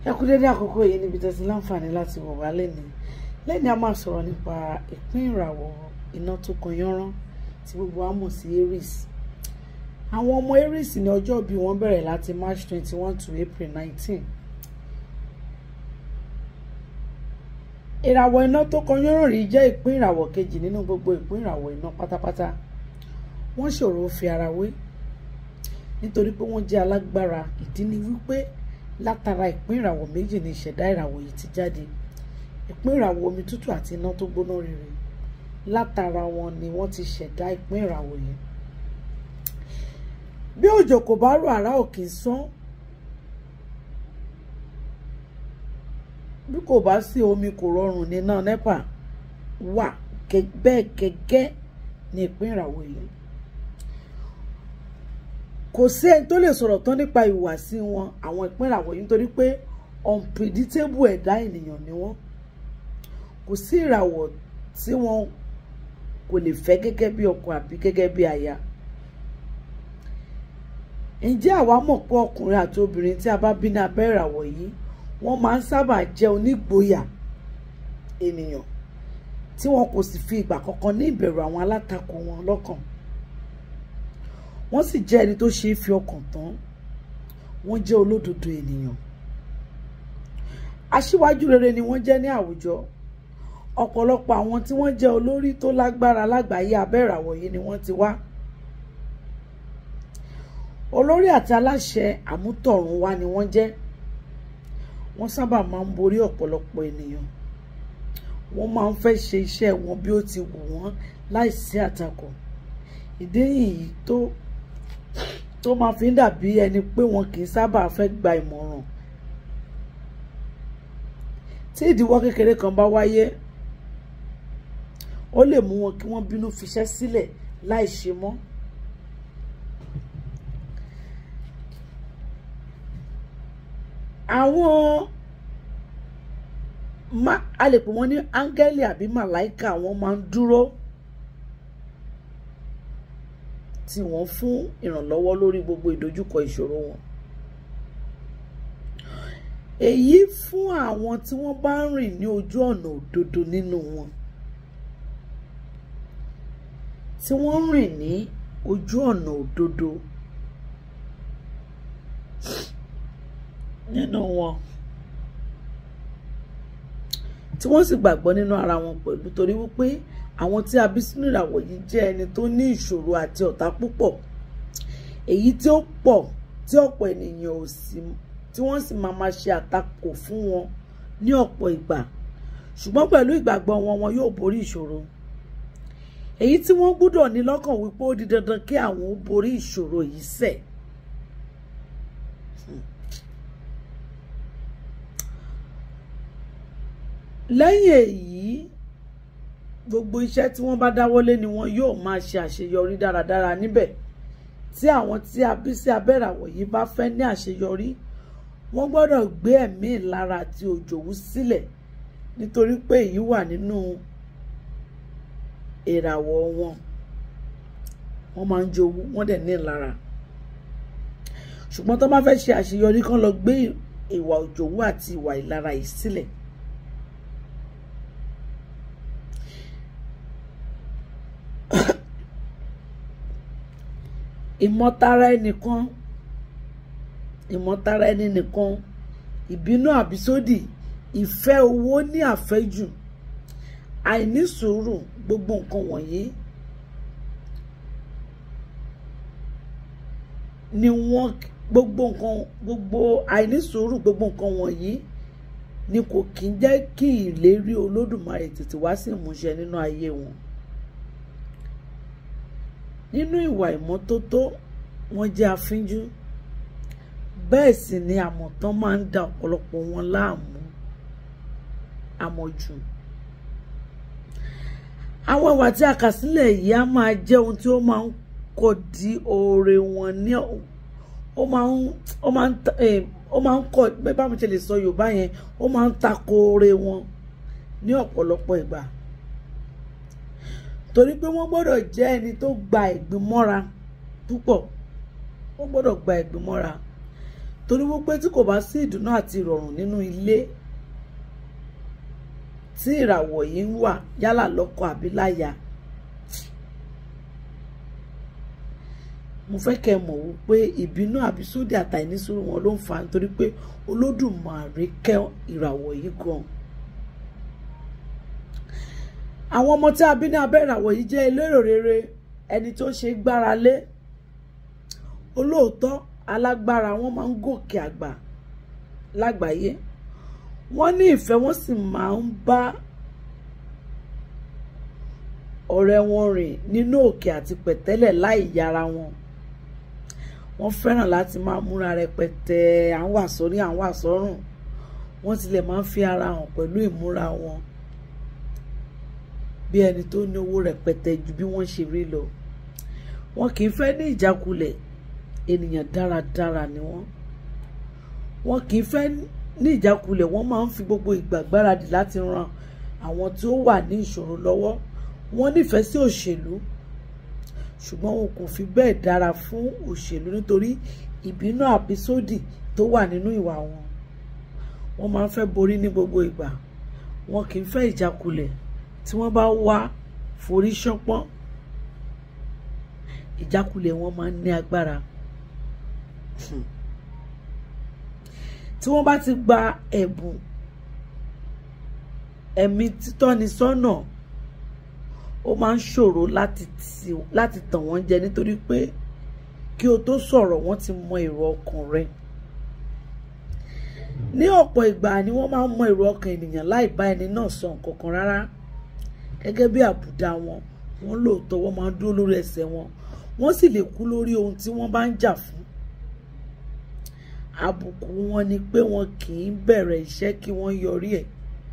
ẹ kú dédé àkókò yìí níbi tẹ́sí láǹfààní láti wò wá lẹ́nu lẹ́ni a máa sọ̀rọ̀ nípa ìpín ìràwọ̀ iná tó kan yánrán tí gbogbo wa mọ̀ sí Aries àwọn ọmọ Aries ní ọjọ́ bí wọ́n bẹ̀rẹ̀ láti March twenty one to April nineteen ìràwọ̀ iná tó kan yánrán rí jẹ́ ìpín ìràwọ̀ kejì nínú gbogbo ìpín ìràwọ̀ iná pátápátá wọ́n ṣòro fi ara wé nítorí pé wọ́n jẹ́ alágbára ìdí ni wípé látara ìpín ìràwọ̀ méjì ni ìṣẹ̀dá ìràwọ̀ yìí ti jáde ìpín ìràwọ̀ omi tútù àti iná tó gbóná rere látara wọn ni wọ́n ti ṣẹ̀dá ìpín ìràwọ̀ yìí bí òjò kò bá rọ̀ àrá ò kì í sán bí kò bá sí omi kò rọrùn níná nẹ́pà wà bẹ́ẹ̀ gẹ́gẹ́ ní ìpín ìràwọ̀ yìí kò sí ẹni tó lè sọ̀rọ̀ tán nípa ìhùwàsí wọn àwọn ìpín ìràwọ̀ yìí nítorí pé unpredictable ẹ̀dá ènìyàn ni wọ́n kò sí ìràwọ̀ tí wọn kò lè fẹ́ gẹ́gẹ́ bí ọkọ àbí gẹ́gẹ́ bí aya ǹjẹ́ àwa mọ̀ pé ọkùnrin àti obìnrin tí a bá bí ní abẹ́ ìràwọ̀ yìí wọ́n máa ń sábà jẹ́ onígboyà ènìyàn tí wọn kò sì fi ìgbà kankan ní ìbẹ̀rù àwọn alátakò wọn lọ́kàn wọ́n sì jẹ́ ẹni tó ṣe é fi ọkàn tán wọ́n jẹ́ olódodo ènìyàn aṣíwájú rere ni wọ́n jẹ́ ní àwùjọ ọ̀pọ̀lọpọ̀ àwọn tí wọ́n jẹ́ olórí tó lágbára lágbàáyé abẹ́ ìràwọ̀ yìí ni wọ́n ti wá olórí àti aláṣẹ àmútọ̀run wá ni wọ́n jẹ́ wọ́n sábà máa ń borí ọ̀pọ̀lọpọ̀ ènìyàn wọ́n máa ń fẹ́ ṣe iṣẹ́ wọn bí ó ti wù wọ́n láìsí àtakò ìdí nìyí tó tó máa fi ń dàbí ẹni pé wọn kì í sábà fẹ́ gba ìmọ̀ràn tí ìdíwọ́ kékeré kan bá wáyé ó lè mú wọn kí wọ́n bínú fiṣẹ́ sílẹ̀ láì ṣe mọ́. àwọn a lè pè wọ́n ní áńgẹ́lì àbí màláìka wọ́n máa ń dúró tí wọ́n fún ìrànlọ́wọ́ lórí gbogbo ìdojúkọ ìṣòro wọn. èyí fún àwọn tí wọ́n bá ń rìn ní ojú ọ̀nà òdodo nínú wọn tí wọ́n ń rìn ní ojú ọ̀nà òdodo nínú wọn tí wọ́n sì gbàgbọ́ nínú ara wọn pẹ̀lú torí wípé àwọn tí a bí sínú ìràwọ̀ yìí jẹ́ ẹni tó ní ìṣòro àti ọ̀tá púpọ̀ èyí tí ó pọ̀ tí ọ̀pọ̀ ènìyàn ò sí tí wọ́n sì máa ma ṣe àtakò fún wọn ní ọ̀pọ̀ ìgbà ṣùgbọ́n pẹ̀lú ìgbàgbọ́ wọn wọn yóò borí ìṣòro èyí tí wọ́n gbọ́dọ̀ ní lọ́kàn wípé ó di dandan kí àwọn ó borí ìṣòro yìí sẹ̀. lẹ́yìn èyí gbogbo iṣẹ́ tí wọ́n bá dáwọ́lé ni wọn yóò máa ṣe àṣeyọrí dáradára níbẹ̀ tí àwọn tí a bí sí abẹ́ràwọ̀ yìí bá fẹ́ ní àṣeyọrí wọ́n gbọ́dọ̀ gbé ẹ̀mí ìlara àti òjòwú sílẹ̀ nítorí pé èyí wà nínú ìràwọ̀ wọn wọ́n máa ń jowú wọ́n dẹ̀ ní ìlara ṣùgbọ́n tó bá fẹ́ ṣe àṣeyọrí kán lọ gbé ìwà òjòwú àti ìwà ìlara yìí sílẹ̀ ìmọ̀tara ẹnìkan ìmọ̀tara ẹni nìkan ìbínú àbísódì ìfẹ́ owó ní àfẹ́jù àìní sùúrù gbogbo nǹkan wọ̀nyí ni wọ́n gbogbo nǹkan gbogbo àìní sùúrù gbogbo nǹkan wọ̀nyí ni kò kí ń jẹ́ kí ìlérí olódùmarè tètè wá sí ìmúṣẹ nínú ayé wọn nínú ìwà ìmọ́tótó wọ́n jẹ́ afínjú bẹ́ẹ̀ sì ni àmọ̀tán máa ń da ọ̀pọ̀lọpọ̀ wọn láàmú àmọ̀jù àwọn ìwà tí a kà sílẹ̀ yìí á máa jẹ́ ohun tí ó máa ń kọ̀ di oore wọn ní ó máa ń ó máa ń ó máa ń kọ̀ bẹ́ẹ̀ bá mi ṣe lè sọ Yorùbá yẹn ó máa ń tako oore wọn ní ọ̀pọ̀lọpọ̀ ìgbà torí pé wọ́n gbọ́dọ̀ jẹ́ ẹni tó gba ìgbín mọ́ra púpọ̀ wọ́n gbọ́dọ̀ gba ìgbín mọ́ra torí wípé tí kò bá sí ìdùnnú àti ìrọ̀rùn nínú ilé tí ìràwọ̀ yìí ń wà yálà lọ́kọ àbí láya mo fẹ́ kẹ́ ẹ mọ̀ wípé ìbínú àbísódì àtàìnísùúrù wọn ló ń fà á nítorí pé olódùmarè kẹ́ ìràwọ̀ yìí gan àwọn ọmọ tí a bí ní abẹ́ ìràwọ̀ yìí jẹ́ elérò rere ẹni tó ṣe gbára lé olóòótọ́ alágbára wọn máa ń gòkè àgbà lágbàáyé wọ́n ní ìfẹ́ wọ́n sì máa ń bá ọ̀rẹ́ wọn rìn nínú òkè àti pẹ̀tẹ́lẹ̀ láì yára wọn wọ́n fẹ́ràn láti máa múra rẹpẹtẹ à ń wà sórí à ń wà sọ́rùn wọ́n tilẹ̀ máa ń fi ara hàn pẹ̀lú ìmúra wọn bí ẹni tó ní owó rẹpẹtẹ ju bí wọ́n ṣe rí lọ wọn kì í fẹ́ ní ìjákulẹ̀ ènìyàn dáradára ni wọ́n wọn kì í fẹ́ ní ìjákulẹ̀ wọ́n máa ń fi gbogbo ìgbà gbáradì láti ran àwọn tí ó wà ní ìṣòro lọ́wọ́ wọ́n nífẹ̀ẹ́ sí òṣèlú ṣùgbọ́n wọn kò fi bẹ́ẹ̀ dára fún òṣèlú nítorí ìbínú àbísódì tó wà nínú ìwà wọn wọ́n máa ń fẹ́ borí ní gbogbo ìgbà wọn kì í fẹ́ ìjákulẹ̀ tí wọ́n bá wá forí ṣánpọ́n ìjákulẹ̀ wọn máa ń ní agbára tí wọ́n bá ti gba ẹ̀bùn ẹ̀mí títọ́ni sọ́nà ó máa ń ṣòro láti tàn wọ́n jẹ nítorí pé kí o tó sọ̀rọ̀ wọ́n ti mọ èrò ọkàn rẹ ní ọ̀pọ̀ ìgbà ni wọ́n máa ń mọ èrò ọkàn ènìyàn láì bá ẹni náà sọ nǹkan kan rárá gẹ́gẹ́ bí àbùdá wọn wọ́n lóòótọ́ wọ́n máa ń dúró lórí ẹsẹ̀ wọn wọ́n sì lè kú lórí ohun tí wọ́n bá ń jà fún àbùkù wọn ni pé wọn kì í bẹ̀rẹ̀ iṣẹ́ kí wọ́n yọrí ẹ̀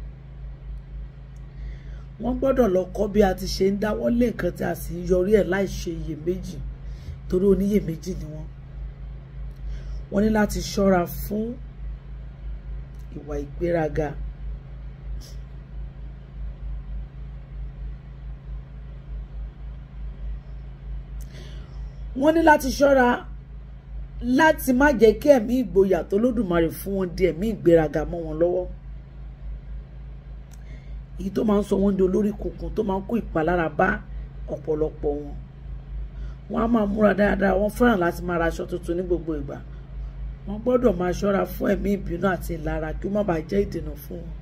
wọ́n gbọ́dọ̀ lọ kọ́ bí a ti ṣe ń dáwọ́ lé nǹkan tí a sì ń yọrí ẹ̀ láì ṣe iyèméjì torí oníyèméjì ni wọ́n wọ́n ní láti ṣọ́ra fún ìwà ìgbéraga wọ́n ní láti ṣọ́ra láti má jẹ́ kí ẹ̀mí ìgboyà tó lódùmarè fún wọn di ẹ̀mí ìgbéraga mọ́ wọn lọ́wọ́ èyí tó máa ń sọ wọ́n di olórí kunkun tó máa ń kó ìpalára bá ọ̀pọ̀lọpọ̀ wọn wọ́n á máa múra dáadáa wọ́n fẹ́ràn láti máa ra aṣọ tuntun ní gbogbo ìgbà wọ́n gbọ́dọ̀ máa ṣọ́ra fún ẹ̀mí ìbínú àti ìlara kí ó má bàa jẹ́ ìdènà fún wọn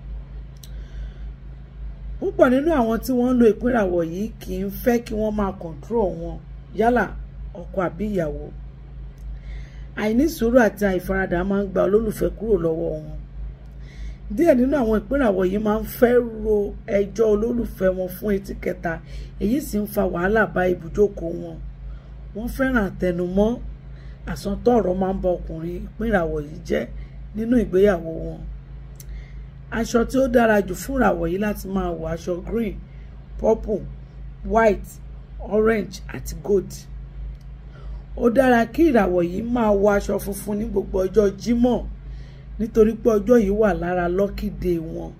púpọ̀ nínú àwọn tí wọ́n ń lo ìpínràwọ̀ yìí kì í fẹ́ kí wọ́n máa kọ̀ǹtró wọn yálà ọkọ àbí ìyàwó àìní sùúrù àti àìfaradà máa ń gba olólùfẹ́ kúrò lọ́wọ́ wọn díẹ̀ nínú àwọn ìpínràwọ̀ yìí máa ń fẹ́ ro ẹjọ́ olólùfẹ́ wọn fún etí kẹta èyí sì ń fa wàhálà bá ibùjókòó wọn wọ́n fẹ́ràn àtẹnumọ́ àsọtọ́ ọ̀rọ̀ máa ń ba ọkùnrin ìpínràwọ̀ yìí jẹ́ nínú ìgbéyàwó wọn aṣọ tí ó dára jù fún ìràwọ̀ yìí láti máa wọ aṣọ green purple white orange àti gold ó dára kí ìràwọ̀ yìí máa wọ aṣọ funfun ní gbogbo ọjọ́ jímọ̀ nítorí pé ọjọ́ yìí wà lára lucky day wọn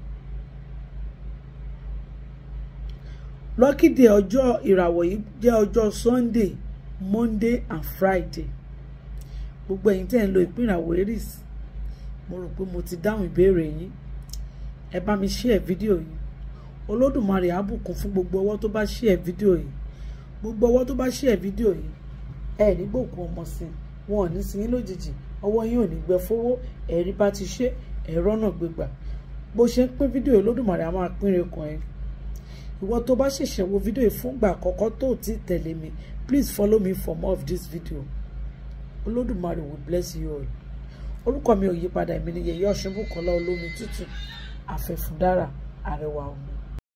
lucky day ọjọ́ ìràwọ̀ yìí jẹ́ ọjọ́ sunday monday and friday gbogbo ẹ̀yin tẹ́ ń lo ìpín ìràwọ̀ aries mo rò pé mo ti dáhùn ìbéèrè yín ẹ bá mi share fídíò yìí olódùmarè á bùkún fún gbogbo ọwọ́ tó bá share fídíò yìí gbogbo ọwọ́ tó bá share fídíò yìí ẹ ní gbòkú ọmọ sí wọn ò ní sí yín lójijì ọwọ́ yín ò ní gbẹ fowó ẹ̀rí bá ti ṣe ẹ̀rọ náà gbégbà bó ṣe ń pín fídíò yìí olódùmarè á máa pín rekàn ẹ ìwọ tó bá ṣẹ̀ṣẹ̀ wo fídíò yìí fúngbà àkọ́kọ́ tó ti tẹ̀lé mi please follow me for more of this video olódùmarè will bless you all orúkọ mi ò yí padà èmi ni yèyé ọ̀ṣunbùkọ́lá olómi tútù àfẹ̀fúndára àrẹwà ọmọ.